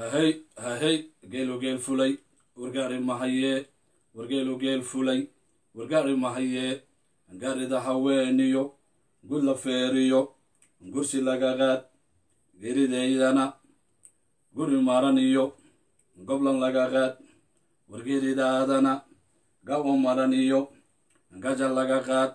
hahey hahey geelo geel fulay wargaari mahayee wargeelo geel fulay wargaari mahayee gaarida haweeniyo gud la feeriyo gursi laga qaad geridaydana guri maran iyo goblan laga qaad wargeridaadana gawo maran iyo gaja laga qaad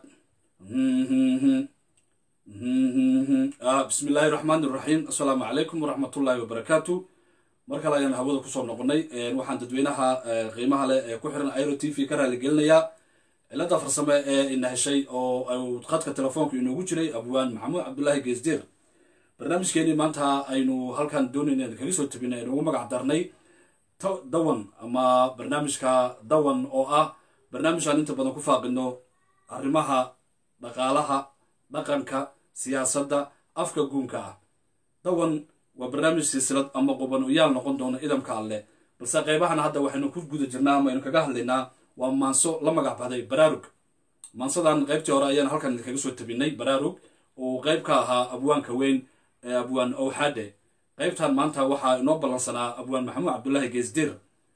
bismi illaahi raxmaan iraxiim assalaamu calaykum waraxmatullaahi wabarakaatu mar kale ayaan hawada kusoo noqonay waxaan dadweynaha qiimaha leh ee ku xiran iro t v ka raaligelinayaa cilada farsame ee ina heshay oo khadka telefoonka inoogu jiray abwaan maxamuud cabdulaahi geesdeer barnaamijkeenii maanta aynu halkan doonayna kaga soo tabinay aynu ugu magac darnay dawan ama barnaamijka dawan oo ah barnaamijaan inta badan ku faaqino arrimaha dhaqaalaha dhaqanka siyaasadda afka guunka ah dawan waa barnaamij silsilad ama quban uyaal noqon doona idamka alleh balse qeybahan hadda waxaynu ku guda jirnaa ama aynu kaga hadlaynaa waa maanso la magac baxday baraarug maansadan qeybtii hore ayaan halkan kaga soo tabinay baraarug oo qeyb ka ahaa abwaanka weyn ee abwaan owxade qeybtan maanta waxaa inoo ballansanaa abwaan maxamuud cabdulaahi geesdir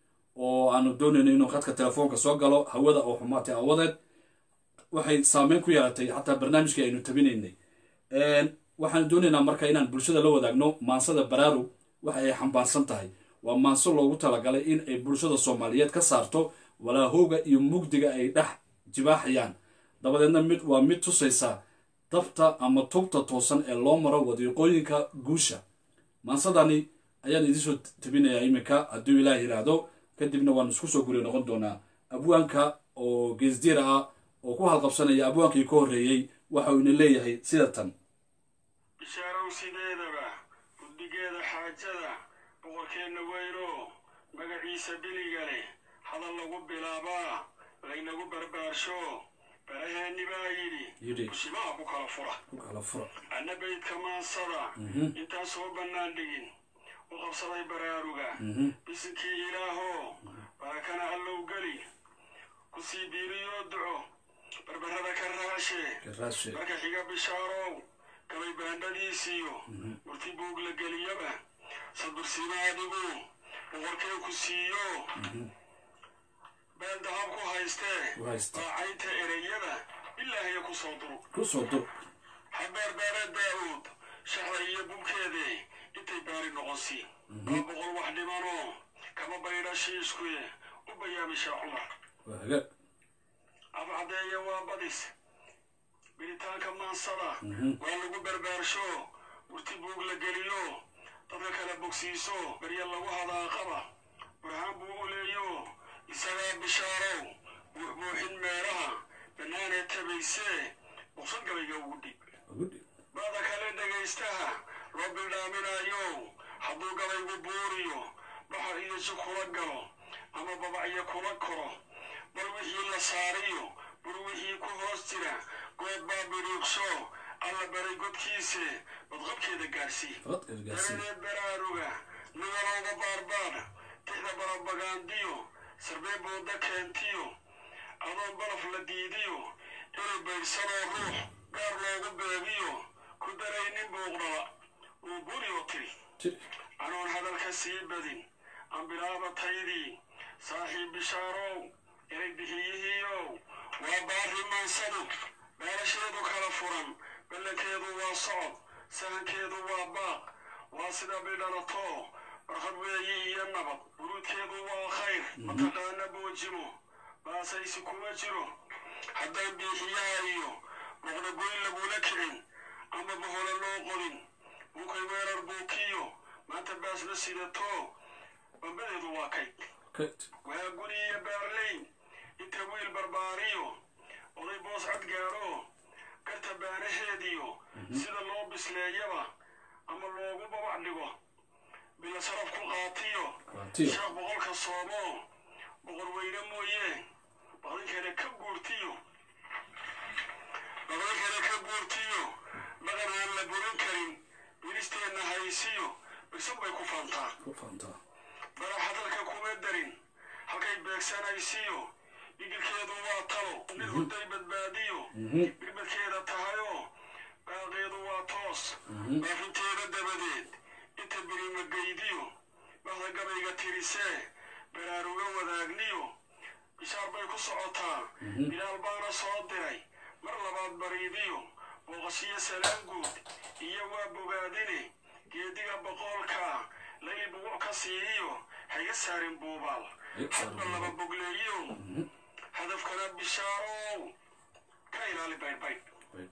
oo aanu doonayno inuu khadka telefoonka soo galo hawada oo xumaatay awadeed waxay saameyn ku yeelatay xataa barnaamijkii aynu tabinaynay waxaanu doonaynaa marka inaan bulshada la wadaagno maansada baraarug waxa ay xambaarsan tahay waa maanso loogu talagalay in ay bulshada soomaaliyeed ka saarto walaahowga iyo mugdiga ay dhex jibaaxayaan dabadeedna mid waa mid tusaysa dabta ama tubta toosan ee loo maro wadiiqooyinka guusha maansadani ayaan idinsoo tabinayaa iminka hadduu ilaah yidhaahdo kadibna waan isku soo guriya noqon doonaa abwaanka oo geesdiira ah oo ku halqabsanaya abwaankii ka horreeyey waxa uu ina leeyahay sida tan bishaarow sideedaba guddigeeda xaajada boqorkeenna weyno magaciisa biliga leh hadal lagu bilaabaa laynagu barbaarsho baraheenni baa yidhi bushimaha ku kala fura ku kala fura anna baydka maansada intaan soo bannaan dhigin u qabsaday baraaruga bisinkii ilaahoo barakana allow geli ku sii biiriyoo duco barbarrada ka raashe karaashe marka xiga bishaarow gabay baandhadiisiyo murti buug la geliyaba sadursiima adigu boqorkee ku siiyo beel dahab ku haystee ku haysta baacaynta ereyada ilaahiya ku soo durug ku soo dur habeer beere daa'uud shaxda iyo bubkeedee intay baari noqonsi waa boqol wax dhimanoo kama baydha shiiskuye u bayaamisha cumar waa hagaag afcadeeye waa badis biritaanka maansada waa lagu barbaarsho murti buug la geliyo dadka kala bogsiiso barya lagu hadaaqaba burhaan buu u leeyo isagaa bishaarow buuxbuuxin meelaha bannaanee tabaysee boqsad gabayga ugu dhib ugu dhib bada kale dhegaystaha loo bildhaaminayo hadduu gabaygu buuriyo baxar iyo si kula galo ama babacyo kula koro bal wixii la saariyo bur wixii ku hoos jira good baa biriiqsho alla baray godkiise badqabkeeda gaarsii faqad gargaarsiin dabadeed baraaruga nigalowda baarbaar tixda barabagaandiyo sarbee booda keentiyo adoon baraf la diidiyo inay baydhsanoo ruux gaar loogu beegiyo ku daraynin buuqdhala uu guriyoo tiri jir anoon hadalka sii badin ambilaaba taydii saaxiib bishaarow erey bixiyihiiow waa baarri maansadu beerasheedu kala furan ballankeedu waa socod sahankeedu waa baaq waa sida bidhalato barkhad weeyi iyo nabad buruudkeedu waa khayr mataqaana boojimo baasaysi kuma jiro hadday biixiyaa iyo boqda goyn lagula kicin ama bohole loo qodin buukay weerar buukiyo maanta baasna sidato bambadeedu waa kayd kayd waa guri iyo baarleyn inta wiil barbaariyo oday boos cad gaadho garta baanaheediyo sida loo bisleeyaba ama loogu babac dhigo bila saraf ku qaatiyo qaatiyo sheekh boqolka soomo boqor weyne mooye baqdinkana ka guurtiyo baqdinkana ka guurtiyo dhaqan aan la burin karin bilisteenna haysiyo bigsan bay ku faantaa ku faantaa bara hadalka kuma darin halkay beegsanaysiyo dhigirkeedu waa talo mid hurday badbaadiyo birbadkeeda tahayoo baaqeedu waa toos baafinteeda dabadeed inta birimagaydiyo bahda gabayga tirisee baraaruga wadaagniyo bishaar bay ku socotaa bilaal baana soo diray mar labaad bariidiyo booqashiyo salaan guud iyo waa bogaadine geediga boqoolka layli buguc ka siiyo hayga saarin buubaal hadba laba bogleeyo hadafkana bishaarow ka ilaali baydhbaydh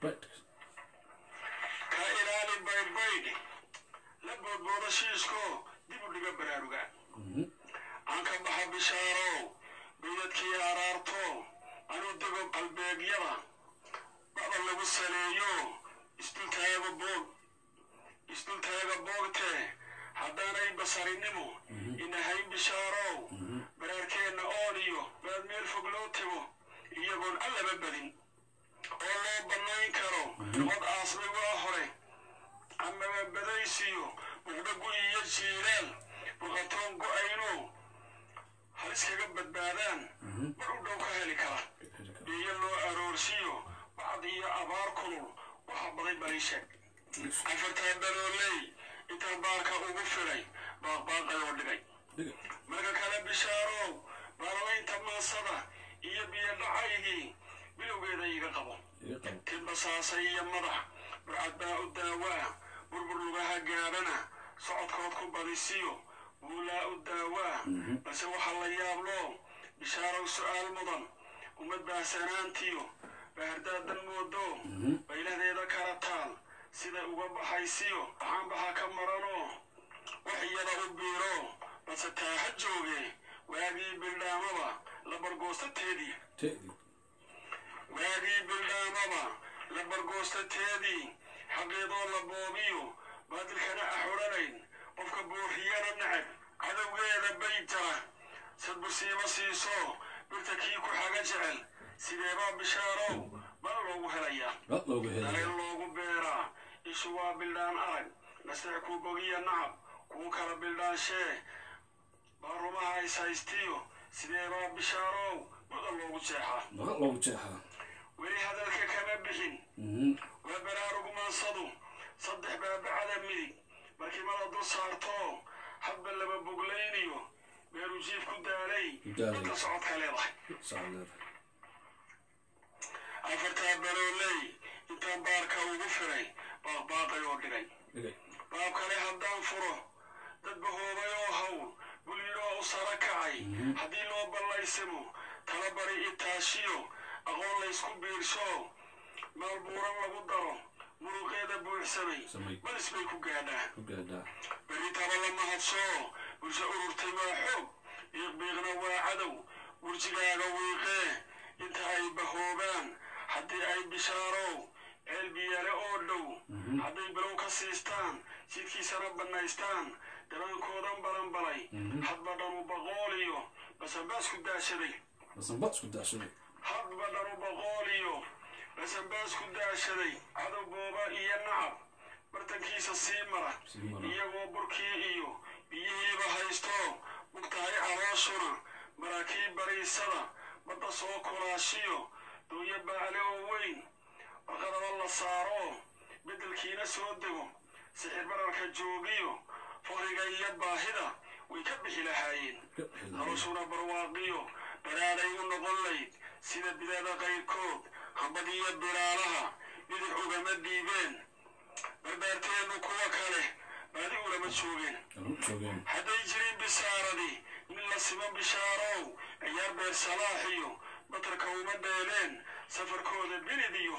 ka ilaali baydhbaydh la boodbooda shiishko dib u dhiga baraaruga aan ka baxa bishaarow baydadkii araarto anuu dego qalbeegyada bacda lagu saleeyo isdultaaga boog isdultaaga boogte haddaanay basarinimo inahay bishaarow baraarkeenna ooniyo baad meel fog loo tego iyagoon allaba badin oo loo bannayn karo cod aasmay waa hore amaba badaysiyo muqdho gu'i iyo jiilaal boqatoon go'ayno halis kaga badbaadaan mar u dhow ka heli kara iyo loo aroorsiyo bacd iyo abaar kulul waxa baday baliisheeg afartaa dalooley intaa baarka ugu filay baaqbaaqayoo dhigay marka kale bishaarow baarlaynta maasada iyo biyo dhacaygii bilowgeeda iga qabo tidbasaasay iyo madax burcad baa u daawaa burbur lugaha gaadhana socodkood ku badisiyo buulaa u daawaa balse waxaa la yaablo bishaarow su'aal mudan ummad baahsanaantiyo baahardaadan moodo bayladeeda kala taal siday uga baxaysiyo baxaanbaxa ka maranoo wax iyada u biiro balse taaha jooge waagii bildhaamaba la bargoostateedii waagii bildhaamaba la bargoostateedii xaqeedoo la boobiyo baadilkana axodhanayn qofka buuriyana necab cadowgeeda bay jara sadbursiima siiso birta kii ku xaga jecel sideebaa bishaarow bal loogu helayaa daleen loogu beeraa ishu waa bildhaan arag naseex kuu bogiya nacab kuu kala bildhaanshee baarumaha is haystiyo sideebaa bishaarow buda loogu jeexaa weli hadalka kama bixin waa baraarugmaansadu saddex baabacada midig markimada dul saarto hadba laba boglayniyo beeru jiif ku daalay inta socodka leedahay afartaa balooley intaan baarka ugu firay baaqbaaqay oo dhigay baab kale haddaan furo dad bahoobay oo hawl bulyiroo u sara kacay haddii loo ballaysimo tala bari itaashiyo aqoon laysku biirsho maal buuran lagu daro muruqeeda buuxsamay balis bay ku gaadhaa berri taba lama hadsho bulsho ururtay waa xoog biiqbiiqna waa cadow burjigaaga wiiqee inta ay bahoobaan haddii ay bishaarow ceel biyaale oo dhow hadday bilow ka siistaan jidkiisana bannaystaan dabaankoodan balanbalay hadba dhanu boqooliyo basanbaasku daashaday hadba dhanu boqooliyo basanbaasku daashaday cadow booba iyo nacab bartankiisa sii mara iyagoo burkii iyo biyihiiba haysto bugtahay calooshuna maraakiib bariisada badda soo kulaashiyo dooyo baale oo weyn warqadaba la saaro beddelkiina soo dego sixir bararka joogiyo faqriga iyo baahida way ka bixi lahaayeen noloshuna barwaaqiyo baraaday u noqon layd sida bidada qayrkood hambadiyo bilaalaha bidix ugama dhiibeen barbaarteennu kuwa kale baadi ulama joogeen hadday jirin bisaaradii nin la simo bishaarow ciyaar beer salaaxiyo batarka uma dheeleen safarkooda binidiyo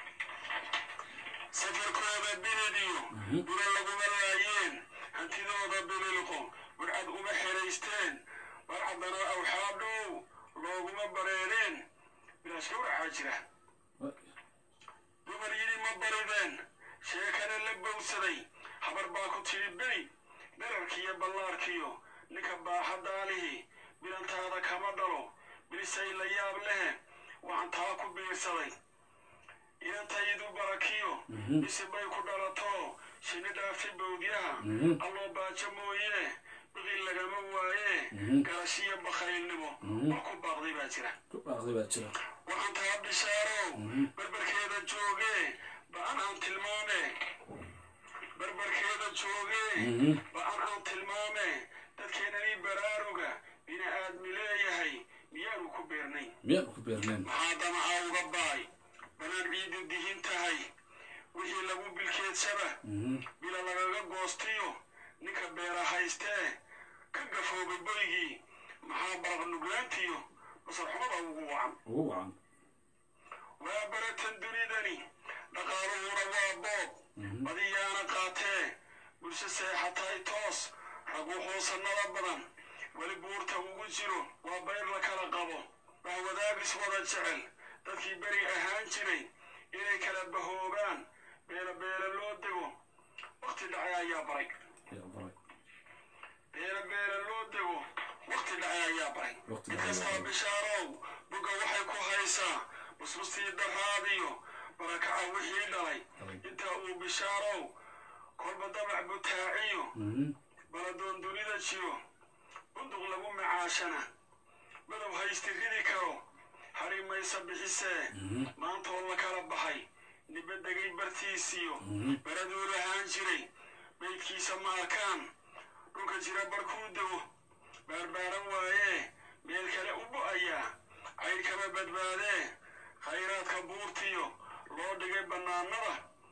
safarkooda binidiyo buro laguma laayeen hantidooda bililqo burcad uma xeraysteen barcaddana awxaadhow looguma bareereen bilaashka waxaa jira dumar yidhi ma barideen sheekana la bowsaday habar baa ku tidhi beri dherarkiiyo ballaarkiyo ninka baaxadaalihii bilantaada kama dhalo bilisay la yaab lehe waxaan taa ku biirsaday inantaydu barakiyo bisi bay ku dhalato shinni dhaafi bowdyaha alloo baajo mooye biqil lagama waaye garashiyo bakhaylnimo war ku baaqday baa jira waxaan taa bishaarow barbarkeeda joogee ba'an aan tilmaame barbarkeeda joogee ba'an aan tilmaame dadkeenanii baraaruga bini aadmi leeyahay miyaanu ku beernayn miyaan ku beerneen maxaa damacaa uga baay banaan ciiddu dihin tahay wixii lagu bilkeedsaba bila lagaga goostiyo ninka beera haystee ka gafoobay boygii maxaa baraq nuglaantiyo basarxumada ugu wacan ugu wacan waa baratan dunidani dhaqaaluhuna waa boob badiyaana qaatee bulsho seexatay toos rag wuxuu sannada badan weli buurta ugu jiro waa bayr la kala qabo waa wadaagis wada jecel dadkii beri ahaan jiray inay kala bahoobaan beela beela loo dego wakhti dhacay ayaa baray yaa baray beela beela loo dego wakhti dhacay ayaa baray Waqti mid dhacay ayaa kastaba baray. bishaarow bugga waxay ku haysaa busbustii daraadiyo barakaca wixii dhalay Dhalay. inta uu bishaarow kolba dabac butaaciyo Mhm. baladoon dunida jiro bunduq lagu macaashana madow haysti ridi karo hari maysa bixisee maantoo la kala baxay niba degay bartiisiyo baraduu lahaan jiray baydkiisa ma arkaan dhulka jira barkuu dego baarbaaran waayee meel kale u bo'ayaa cayd kama badbaadee khayraadka buurtiyo loo dhigay bannaanada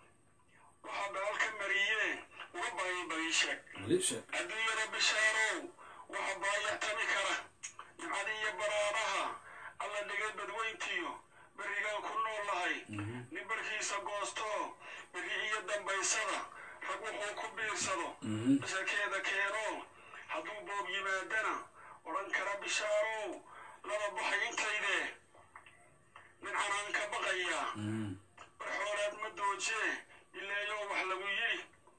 waxaa baal ka mariyee uga baayay bagiisheeg weli sheeg adduunyada bishaarow waxa baayactami kara nimcada iyo baraaraha alla dhigay badweyntiyo berrigaan ku nool lahay nin barkiisa goosto berri iyo dambaysada rag wuxuu ku biirsado basharkeeda keeno hadduu boob yimaadana odhan kara bishaarow laba baxay intaydee nin canaan ka baqayaa bar xoolaad ma doojee ileeyoo wax lagu yidhi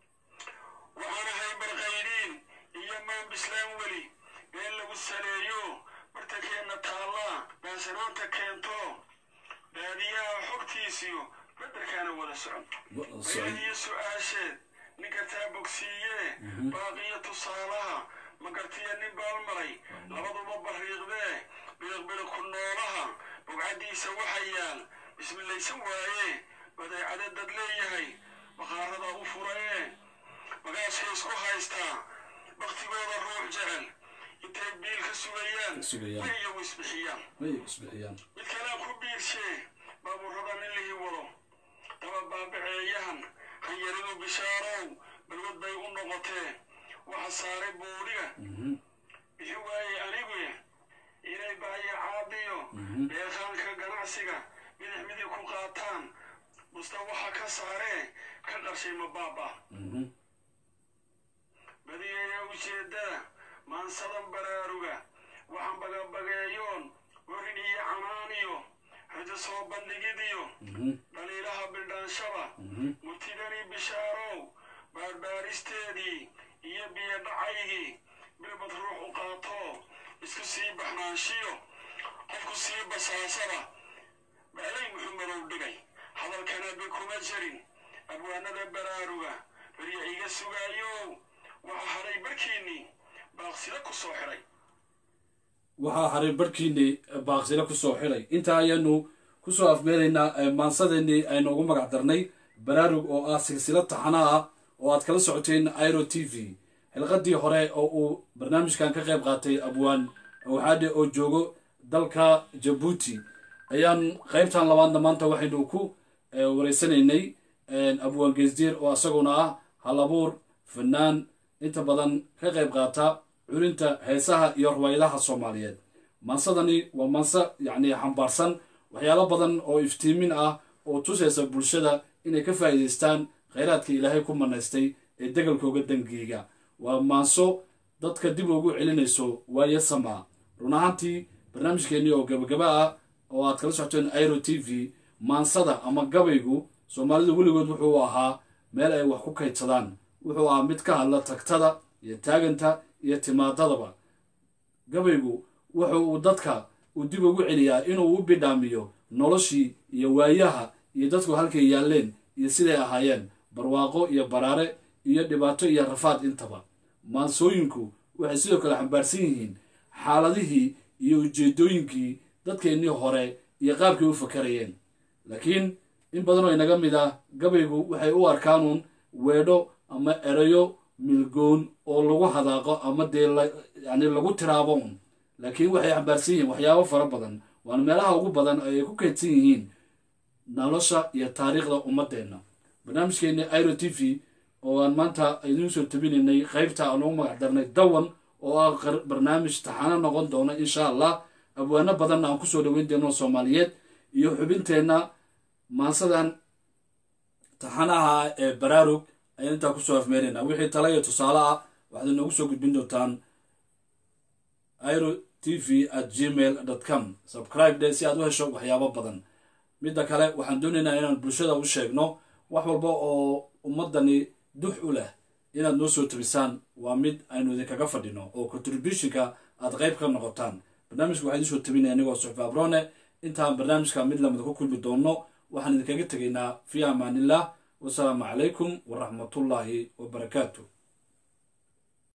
waxaan ahay barqaydiin iyo maan bislaan weli been lagu saleeyo bartankeenna taallaa baasanaanta keento baadiyaha xogtiisiyo badarkaana wada socon Wada socon. bayadiyo su-aasheed nin kartaa bogsiiyee baaqiyo tusaalaha ma gartiya nin baalmaray labaduba bariiqdee biriqbiriq ku noolaha bogcaddiisa waxa yaal bismilaysan waaye badeecada dad leeyahay baqaarada u furayee magaashka isku haystaa baktigooda ruux jecel intay biil ka sugayaan Sugayaan. way iyagu isbixiyaan may isbixiyaan mid kalaan ku biirshee baabuurada nin lihi wado daba baabaceeyahan hanyaridu bishaarow balwad bay u noqotee waxa saaray boodhiga bixi waayey anigu inay baayacaadiyo beerkaanka ganacsiga midix midig ku qaataan busta waxa ka saaree ka qarshay mabaaba Mhm. badiyeeya ujeeddada maansadan baraaruga waxaan bagabageeyoon warin iyo canaaniyo rajo soo bandhigidiyo Mhm. dhaliilaha bildhaanshaba murtidanii bishaarow baarbaaristeedii iyo biyo dhacaygii bilbad ruux u qaato isku sii baxnaanshiyo qofku sii basaasada baalay muxumadow dhigay hadalkana bi kuma jirin abwaanada baraaruga barya iga sugaayow waxa hadhay barkiinnii baaqsida ku soo xidhay waxaa haray barhkiinii baaqsile kusoo xidhay intaa ayaanu kusoo afmeelaynaa eh, maansadeenii aynu ugu magac darnay baraarug oo ah silsilo taxana ah oo aad kala socoteen iro t v xilqadii hore oo uu barnaamijkan ka qayb qaatay abwaan waxaadhe oo joogo dalka jabuuti ayaan qaybtan labaadna maanta waxaynu ku eh, wareysanaynay abwaan geesdiir oo isaguna ah halabuur fanaan inta badan ka qayb qaata culinta heesaha iyo ruwaydaha soomaaliyeed mansadani waa manse yacni xambaarsan waxyaalo badan oo iftiimin ah oo tusaysa bulshada inay ka faa'iidaystaan khayraadka ilaahay ku manaystay ee degalkooga dangiiga waa maanso dadka dib ugu celinayso waayo samaa run ahaantii barnaamijkeennii oo gabagaba ah oo aad kala socoteen iro t v maansada ama gabaygu soomaalidu weligood wuxuu ahaa meel ay wax ku kaydsadaan wuxuu ahaa mid ka hadla tagtada iyo taaganta iyo timaadadaba gabaygu wuxu uu dadka uu dib ugu celiyaa inuu u bidhaamiyo noloshii iyo waayaha iyo dadku halkay yaalleen iyo siday ahaayeen barwaaqo iyo baraare iyo dhibaato iyo rafaad intaba maansooyinku waxay sidoo kale xambaarsan yihiin xaaladihii iyo ujeedooyinkii dadkeennii hore iyo qaabkay u fakarayeen laakiin in badan oo inaga mid ah gabaygu waxay u arkaanuun weedho ama erayo milgoon oo lagu hadaaqo ama dee yani lagu tiraabo un laakiin waxay xambaarsan yihiin waxyaabo fara badan waana meelaha ugu badan ay ku kaydsan yihiin nolosha iyo taariikhda ummadeenna barnaamijkeeni iro t v oo aan maanta idiin soo tabinaynay qeybta aan ugu magac darnay dawan oo ah barnaamij taxano noqon doona insha allah abwaano badanna aan kusoo dhaweyn doono soomaaliyeed iyo xubinteenna maansadan taxanaha ee baraarug ayaan intaa kusoo afmeeraynaa wixii tala iyo tusaale ah waxaad inoogu soo gudbin doontaan iro t v at gmail dot com subscribe de si aad u hesho waxyaabo badan midda kale waxaan doonaynaa inaan bulshada u sheegno wax walba oo ummadani dux u leh inaad noo soo tabisaan waa mid aynu idinkaga fadhino oo contributionka aad qayb ka noqotaan barnaamijka waxaa idiin soo tabinaya anigoo suxfi abrone intaan barnaamijka mid lamida ku kulmi doonno waxaan idinkaga tegaynaa fi amaanillah wasalaamu calaykum waraxmatullaahi wabarakaatu